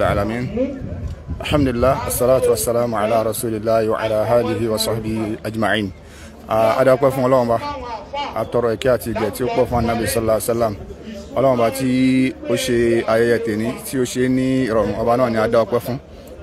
العالمين الحمد لله الصلاة والسلام على رسول الله وعلى آله وصحبه أجمعين adakọ fún Ọlọ́run ba atọrọ ìkẹ́ àti ìgẹ̀ tí ó pọ̀ fún anabi sallallahu alaihi wasallam Ọlọ́run ba tí ó ṣe ayẹyẹ tèní tí ó ṣe ní ìrọ̀rùn ọba náà ni adakọ fún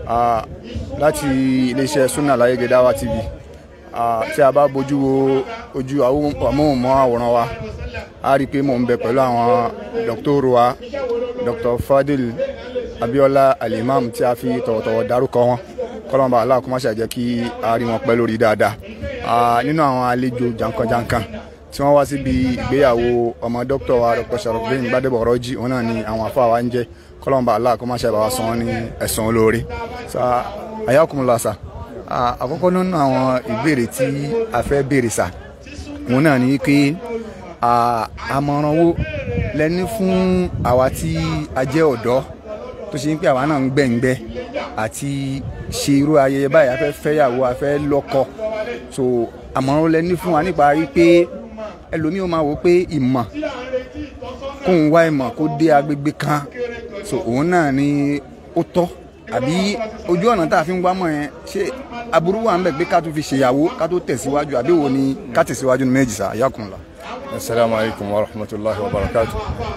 láti iléeṣẹ́ Sunna Láyége Dawa TV tí a bá bójú wo ojú amóhùnmáwòrán wa a rí i pé mò ń bẹ pẹ̀lú àwọn dọ́kítọ́rù wa Dr. Fadil Abiola Alimam tí a fi tọ̀wọ̀tọ̀wọ̀ dárúkọ wọn kọ́lọ́mọba aláàkó má ṣàjẹ́ kí a rí wọn pẹ́ lórí dáadáa nínú àwọn àlejò jankan-jankan tí wọ́n wá síbi ìgbéyàwó ọmọ dókítà wa Dr. Sharafdin Gbadebo Ọ̀rọ̀jì òun náà ni àwọn afọ àwa ń jẹ́ kọ́lọ́mọba aláàkó má ṣàbà wa san wọn ní ẹ̀san olóore ayakumula sa àkọ́kọ́ nínú àwọn ìbéèrè tí a fẹ́ béèrè sa òun náà ni pé àmọ̀ràn wo lẹ́ni fún àwa tí a jẹ́ ọ̀dọ́ tó ṣe ń pé àwa náà ń gbẹ̀ngbẹ́ àti ṣe irú ayẹyẹ báyìí a fẹ́ fẹ́yàwó a fẹ́ lọ́kọ so àmọ̀ràn lẹ́ni fún wa nípa rí pé ẹlòmíì ó máa wò pé ìmọ̀ kóun wá ìmọ̀ kó dé agbègbè kan so òun náà ni ó tọ́ àbí ojú ọ̀nà tá a fi ń wá mọ̀ yẹn ṣé aburú wà ń bẹ̀ pé ká tún fi ṣèyàwó ká tó tẹ̀síwájú àbí wo ni ká tẹ̀síwájú ní méjì sá yakunla. asalaamu alaykum wa rahmatulahi wa barakatu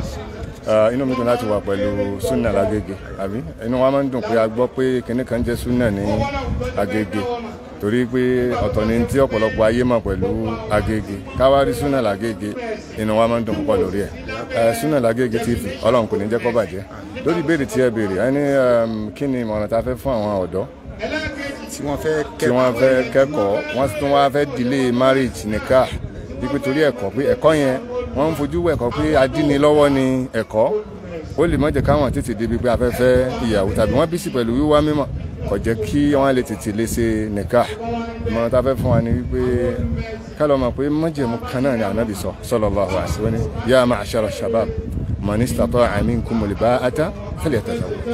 inú mi dùn láti wà pẹ̀lú sunna lágége àbí inú wa máa ń dùn pé a gbọ́ pé kinní kan jẹ́ sunna ní agége torí pé ọ̀tọ̀ ni tí ọ̀pọ̀lọpọ̀ ayé mọ̀ pẹ̀lú agége káwárí sunna lágége inú wa máa ń dùn púpọ̀ lórí ẹ̀ sunna lágége TV ọlọ́run kò ní jẹ́ kó bàjẹ́ lórí ìbéèrè tí ẹ béèrè ẹni kí ni ìmọ̀ràn tá a fẹ́ fún àwọn ọ̀dọ́ tí wọ́n fẹ́ tí wọ́n fẹ́ kẹ́kọ̀ọ́ wọ́n tún wá fẹ́ delay marriage nìka wípé torí ẹ̀kọ́ pé ẹ̀kọ́ yẹn wọ́n ń fojú ẹ̀kọ́ pé adíni lọ́wọ́ ni ẹ̀kọ́ ó lè má jẹ́ káwọn tètè débi pé a fẹ́ fẹ́ ìyàwó tàbí wọ́n bí sí pẹ̀lú wíwá mímọ́ kò jẹ́ kí wọ́n lè tètè lè ṣe nìka ìmọ̀ràn tá a fẹ́ fún wa ni wípé ká lọ mọ̀ pé májẹ̀mú kan náà ni ànábì sọ sallallahu alaihi wasallam ya ma'ashara shabab man istata'a minkumul ba'ata falyatazawwaj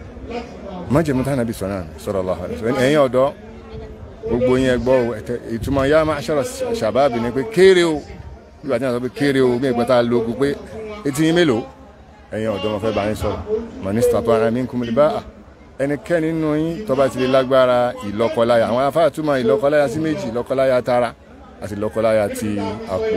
májẹ̀mú tá ànábì sọ náà sallallahu alaihi wasallam ẹ̀yin ọ̀dọ́ gbogbo yẹn gbọ́ ìtumọ̀ ya ma'ashara shabab ni pé kéré o bí wàá tí wọn sọ pé kéré o bí ìgbà tá a lóògùn pé etí yín mélòó ẹ̀yin ọ̀dọ́ wọn fẹ́ bá yín sọ̀rọ̀ mọ̀nísítà tó ara mi ń kún mi bá a ẹnikẹ́ni nínú yín tó bá ti lè lágbára ìlọ́kọláya àwọn afárá túmọ̀ ìlọ́kọláya sí méjì ìlọ́kọláya tara àti ìlọ́kọláya ti àpò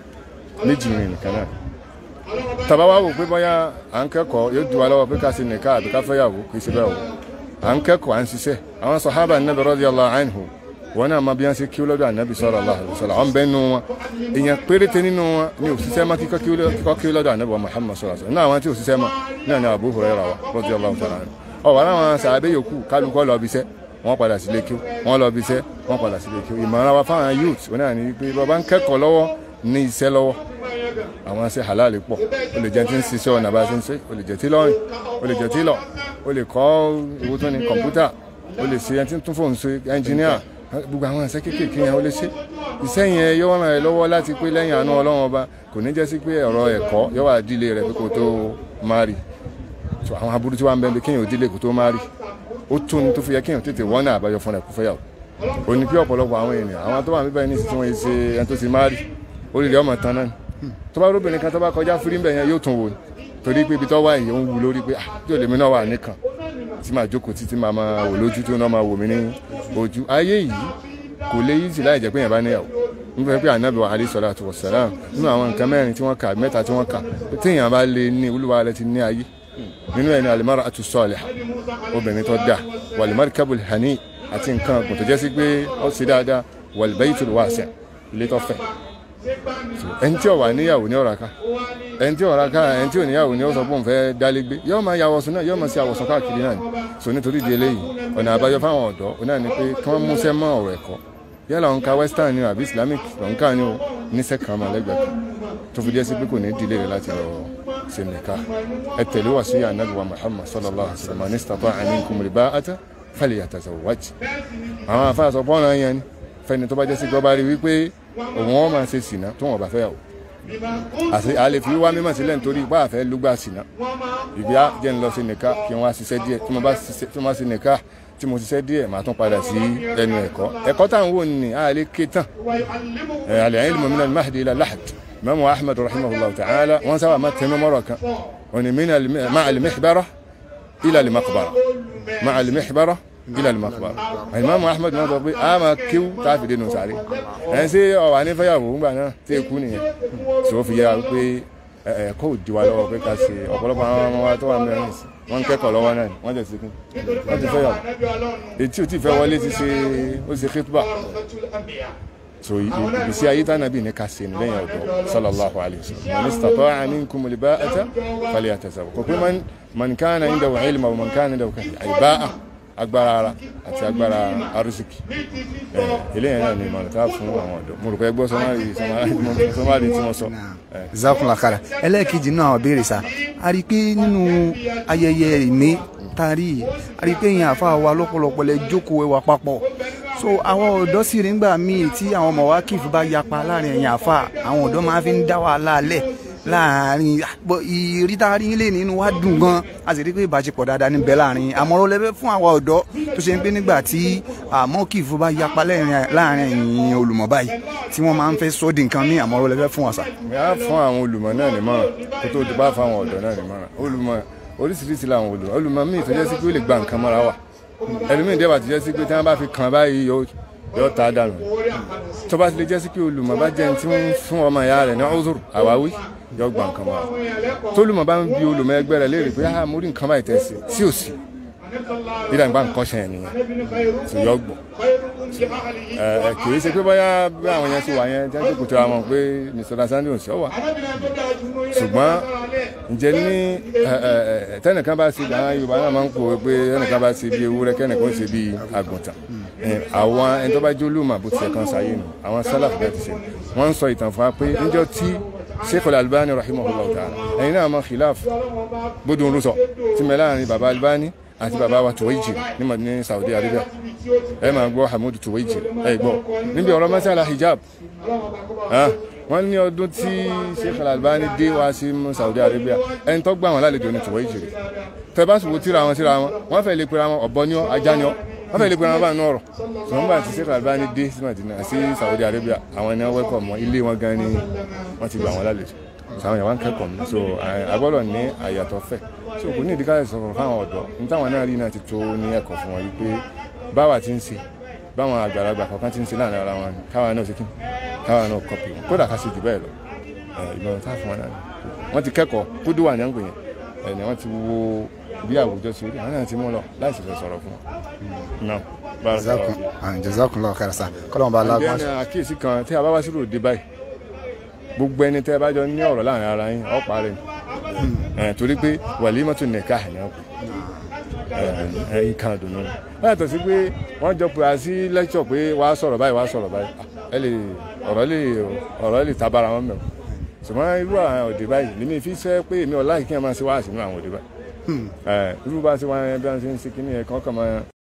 méjì ní nìkan náà tàbá wá wò pé bóyá à ń kẹ́kọ̀ọ́ yóò du wa lọ́wọ́ pé ká ṣe nìka àbí ká fẹ́yàwó kì í ṣe bẹ́ẹ̀ o à ń kẹ́kọ̀ọ́ à ń ṣiṣẹ́ àwọn sàhábà Nabi radiyallahu anhu wọn náà máa bí wọn ṣe kí lọ́dọ̀ ànábì sallallahu alaihi wasallam àwọn bẹ́ẹ̀ nù wọn èèyàn péréte nínú wọn ní òṣìṣẹ́ máa kíkọ́ kí lọ́dọ̀ ànábì wa Muhammad sallallahu alaihi wasallam náà àwọn tí òṣìṣẹ́ máa náà ní Abu Hurairah wa radiyallahu ta'ala anhu ọ̀wọ́ àwọn sàábẹ́ yòókù kálukọ́ lọ bí iṣẹ́ wọ́n padà sílé kí wọ́n lọ bí iṣẹ́ wọ́n padà sílé kí ìmọ̀ràn wa fáwọn youth wọn náà ní pé bàbá ń kẹ́kọ̀ọ́ lọ́wọ́ ní iṣẹ́ lọ́wọ́ àwọn ṣe halal pọ̀ o lè jẹ́ tí ń ṣiṣẹ́ ọ̀nà bá ṣe ń ṣe o lè jẹ́ tí lọ́rìn o lè jẹ́ tí lọ o lè kọ́ owó tó ní kọ̀ǹpútà o lè ṣe ẹni tí ń tún fóònù ṣe ẹnjìníà gbogbo àwọn ẹsẹ kéékèèké yẹn ó lè ṣe iṣẹ́ yẹn yóò ràn ẹ́ lọ́wọ́ láti pé lẹ́yìn àánú Ọlọ́run ọba kò ní jẹ́ sí pé ọ̀rọ̀ ẹ̀kọ́ yóò wà dílé rẹ̀ pé kò tó máa rí so àwọn aburú tí wàá ń bẹ bí kéèyàn ò dílé kò tó máa rí ó tún ní tó fi yẹ kéèyàn tètè wọ́n náà àbáyọ fún ẹ̀ kó fẹ́yàwó ó ní pé ọ̀pọ̀lọpọ̀ àwọn ènìyàn àwọn tó wà níbẹ̀ ní tí wọ́n ṣe ẹni tó ti máa rí ó lè ọmọ tán náà tó bá róbìnrin kan tó bá kọjá fúrí bẹ̀ yẹn yóò tún wò torí pé ibi tó wà yìí ó ń wù lórí pé ah yóò lèmi náà wà nìkan tí màá jókòó títí màá máa wò lójú tó náà máa wò mí ní ojú ayé yìí kò lè yí sí láì jẹ́ pé yẹn bá níyàwó nígbà pé ànábì wa alayhi salatu wassalam nínú àwọn nǹkan mẹ́rin tí wọ́n kà mẹ́ta tí wọ́n kà téèyàn bá lè ní olúwa rẹ̀ ti ní ayé nínú ẹni al-mar'atu salihah obìnrin tó dáa wal-markabul hani àti nǹkan ọ̀gbìn tó jẹ́ sí pé ó ṣe dáadáa wal-baytul wasi' ilé tó fẹ̀ ẹni tí ó wà níyàwó ní ọ̀rá ká ẹni tí ọ̀rá ká ẹni tí ò níyàwó ní ọ̀sọ̀ bóun fẹ́ dálégbé yóò máa yàwọ̀sùn náà yóò máa ṣe àwọ̀sùn káàkiri náà ni so nítorí di eléyìí ọ̀nà àbáyọ fáwọn ọ̀dọ́ ọ náà ni pé kí wọ́n múṣẹ́ mọ́ ọ̀rọ̀ ẹ̀kọ́ yálà òǹkà western ni àbí islamic òǹkà ni ó níṣẹ́ kan máa lẹ́gbẹ̀ẹ́ kan tó fi jẹ́ sí pé kò ní dílé rẹ̀ láti lọ ṣe nìka ẹ tẹ̀lé wá sí ànábì wa muhammad sallallahu alaihi wa sallam ní istata'a minkum al-ba'ata falyatazawwaj àwọn afáàsọ pọ́nrán yẹn ni fẹ́ni tó bá jẹ́ sí gbọ́ bá rí wípé òun wọn máa ṣe sìnà tó wọn bá fẹ́ yàwó àti àlè fi wá mímọ̀ sílẹ̀ nítorí ipá àfẹ́ lúgbà sìnà ìbí á jẹ́ ń lọ sí nìka kí wọ́n á ṣiṣẹ́ díẹ̀ tí mo bá ṣe nìka tí mo ṣiṣẹ́ díẹ̀ màá tún padà sí ẹnu ẹ̀kọ́ ẹ̀kọ́ táwọn wò ní àlè ké tán àlè ayé lèmọ̀ minal mahdi ila lahad Imam Ahmad rahimahullah ta'ala wọ́n sábà máa tẹnu mọ́rọ̀ kan òní ma'al mihbara ila al-maqbara ma al-mihbara ila al-maqbara Imam Ahmad náà sọ pé a máa kéwú tá a fi dénú sáré ẹ̀ ń ṣe ọ̀wà ní fẹ́yàwó ńgbà náà tí èkú nìyẹn sọ fi yára pé ẹ̀kọ́ òdi wa lọ́wọ́ pé ká ṣe ọ̀pọ̀lọpọ̀ àwọn ọmọ wa tó wà mẹ́rin sí wọ́n ń kẹ́kọ̀ọ́ lọ́wọ́ náà wọ́n jẹ̀ sí kí wọ́n ti fẹ́yàwó etí ò tí fẹ́ wọlé ti ṣe ó ṣe khitba so ìgbésí ayé tánàbí ní ká ṣe ní lẹ́yìn ọ̀dọ́ sallallahu alayhi wa sallam man istata'a minkum al-ba'ata falyatazawwaj kò pé man kana indahu ilma wa man kana indahu al-ba'a agbára ara àti agbára arísìkì eléyìí náà ni ìmọ̀ràn tá a fún àwọn ọ̀dọ́ mo rò pé ẹgbọ́ sọmárì tí wọ́n sọ. zakunla kara ẹlẹ́ẹ̀kejì náà àwọn béèrè sa a rí i pé nínú ayẹyẹ ìní tari a rí i pé yẹn àfa wa lọ́pọ̀lọpọ̀ lẹ jókòó ẹwà papọ̀ so àwọn ọ̀dọ́ sì rí ngbà míì tí àwọn ọmọ wa kìí bá yapa láàrin ẹ̀yìn àfa àwọn ọ̀dọ́ máa fi ń dá wàhálà lẹ̀ láàrin ìrítà rí lè nínú wa dùn gan a sì rí pé ìbáṣepọ̀ dáadáa níbẹ̀ láàrin àmọ́rọ́ lẹ́fẹ́ fún àwa ọ̀dọ́ tó ṣe ń pé nígbà tí àmọ́ kìí bá yapa láàrin ẹ̀yìn olùmọ̀ báyìí tí wọ́n máa ń fẹ́ sọ́ọ́dì nǹkan ní àmọ́rọ́ lẹ́fẹ́ fún àṣà. a fún àwọn olùmọ̀ náà nímọ̀ràn kó tó bá fún àwọn ọ̀dọ́ náà nímọ̀ràn olùmọ̀ oríṣiríṣi làwọn olùmọ̀ olùmọ̀ míì tó jẹ́ sí pé ó lè gba nǹkan mọ́ra wà ẹlòmíì dẹ́wà tó jẹ́ sí pé tí wọ́n bá fi kàn báyìí yóò ta dànù tó bá ti lè jẹ́ sí pé olùmọ̀ bá jẹ́ tí wọ́n fún ọmọ ìyá rẹ̀ ní ọ̀zọ̀rọ̀ àwáwí yóò gba nǹkan mọ́ra tólùmọ̀ bá ń bi olùmọ̀ ẹgbẹ́ rẹ̀ léèrè pé ah mo rí nǹkan báyìí tẹ̀sí sí òsì dídá nípa nǹkan ṣe yẹn nìyẹn tó yọ gbọ́ ẹ kì í ṣe pé bóyá bí àwọn yẹn ti wà yẹn jẹ́ jókòó tira wọn pé mr sandy ò sí ọ wà ṣùgbọ́n ǹjẹ́ ní tẹ́nìkan bá ṣe àwọn yorùbá náà máa ń pòwe pé tẹ́nìkan bá ṣe bí ewúrẹ́ kẹ́nìkan ṣe bí àgùntàn àwọn ẹni tó bá jẹ́ olùmọ̀ bó ti ṣe kan ṣayé nù àwọn sálàf bẹ́ẹ̀ ti ṣe wọ́n ń sọ ìtàn fún wa pé níjọ́ tí sheikh albani rahimahullah ta'ala ẹ̀yin náà mọ̀ khilaf gbódùn rúṣọ tí mẹ́ láàrin baba albani àti baba wa tuwaiji ní ní saudi arabia ẹ máa gbọ́ hamud tuwaiji ẹ gbọ́ níbi ọ̀rọ̀ masala hijab wọ́n ní ọdún tí sheikh albani dé wá sí saudi arabia ẹni tó gbà wọn lálejò ní tuwaiji rẹ̀ tẹ bá sùn wò tíra wọn síra wọn wọ́n fẹ́ lè pera wọn ọ̀bọ ní ọ ajá ní ọ wọ́n fẹ́ lè pera wọn bá nù ọ̀rọ̀ sọ̀rọ̀ nígbà tí sheikh albani dé sí madina sí saudi arabia àwọn ènìyàn wẹ́kọ̀ mọ́ ilé wọn gan ni wọ́n ti gbà wọn lálejò sàwọn yàrá ń kẹ́kọ̀ọ́ mi so agbọ́dọ̀ ní àyàtọ̀ fẹ́ so kò ní ìdíkà sọ̀rọ̀ fáwọn ọ̀dọ́ nítawọn náà rí náà ti tó ní ẹ̀kọ́ fún wọn wípé báwa ti ń ṣe báwọn àgbàlagbà kọ̀ọ̀kan ti ń ṣe láàrin ara wọn káwa náà ṣe kí káwa náà kọ́pì wọn kódà ká ṣe jù bẹ́ẹ̀ lọ ìmọ̀ràn tá fún wọn náà wọ́n ti kẹ́kọ̀ọ́ kúdú wà ní àgbè yẹn ẹ̀yìn wọ́n ti wo bí àwùjọ ṣe rí àwọn náà ti mú lọ láì sì fẹ́ sọ̀rọ̀ fún wọn. jazakumullahu khairan sa kọ́lọ́mù bá lágbọ́n. àbí ẹni àkíyèsí kan tí a bá wá sí ròde báyìí gbogbo ẹni tẹ́ bá jọ ní ọ̀rọ̀ láàrin ara yín ọ̀pá rẹ̀ torí pé wàlímọ́tò nìka ní ọ̀pọ̀ nǹkan àdùnnú ni wọ́n yàtọ̀ sí pé wọ́n jọ pé a sí lẹ́kṣọ̀ pé wàá sọ̀rọ̀ báyìí wàá sọ̀rọ̀ báyìí ẹ lè ọ̀rọ̀ lè ọ̀rọ̀ lè tabara wọn mẹ́wọ̀ ṣùgbọ́n irú àwọn òde báyìí lèmi fi sẹ́ pé èmi ọ̀la kí n máa ṣe wáàsí nínú àwọn òde báyìí irú bá ṣe wáyé bí wọ́n ṣe ń ṣe kí ni ẹ̀ kàn kàn máa